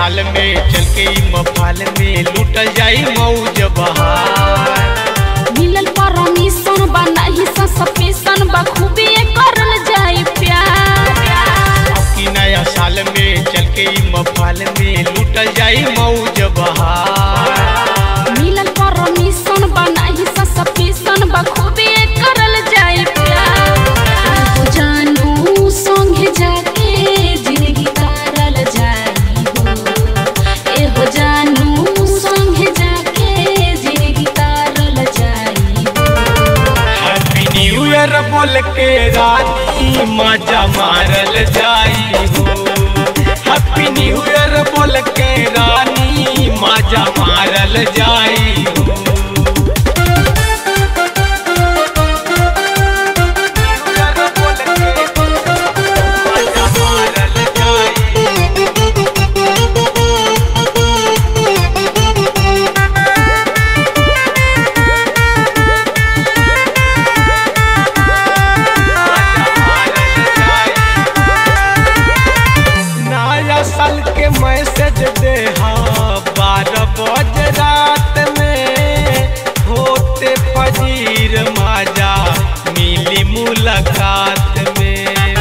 साल में चल के ई मफाल में लूटल जाई मौज बहार मिलल परमिशन बा नहीं सस्पेंशन बा खूबी करल जाई प्यार अब की नया साल में चल के ई मफाल में लूटल जाई मौज बहार मिलल परमिशन बा नहीं सस्पेंशन बा खूबी करल जाई प्यार हो जानू संगे जाके जिंदगी तारल जाई हो ए हो जानू संगे जाके जिंदगी तारल जाई हो हैप्पी न्यू ईयर बोल के रानी मजा मारल जाई हो हैप्पी न्यू ईयर बोल के रानी मजा मारल जाई हो मजा मारल जाई नया साल के मैसेज दे बारह बज रात में होते फजीर माजा मिली मुलाकात में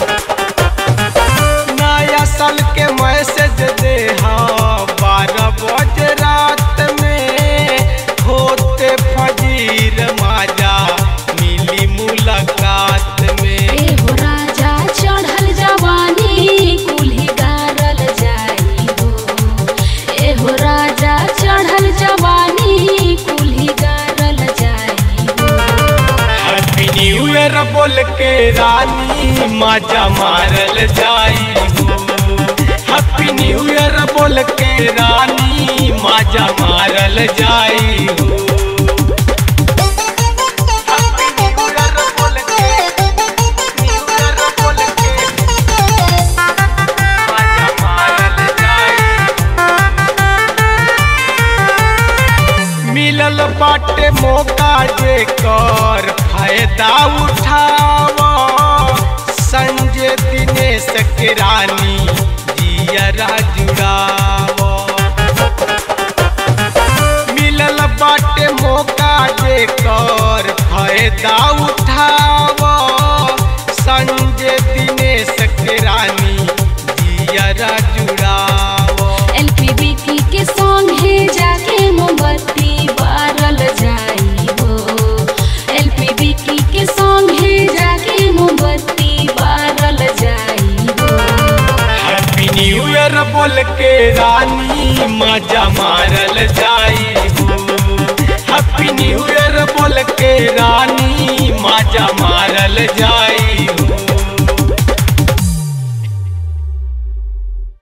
नया साल के मैसेज दे बारह बज रात में होते फजीर माजा मिली मुलाकात में ए हो राजा चढ़ल जवानी कुल्ही गारल जाई हो ए हो राजा चढ़ल जवानी कुल्ही गारल जाई हो हैप्पी न्यू ईयर बोल के रानी मजा मारल जाई हो हैप्पी न्यू ईयर बोल के रानी मजा मारल जाई हो हैप्पी न्यू ईयर बोल के न्यू ईयर बोल के मजा मारल जाई मिलल बाटे मौका जे कर फायदा उठाव संजय दिनेश के रानी जियरा जुड़ाव मिलल बाटे मौका जे कर फायदा उठाव संजय दिनेश के रानी जियरा जुड़ाव एलपीबीटी के संगे जाके मोमबत्ती बारल जाई हो एलपीबीटी के संगे जाके मोमबत्ती बारल जाई हो हैप्पी न्यू ईयर बोल के रानी मजा मारल जाई हो हैप्पी न्यू ईयर बोल के रानी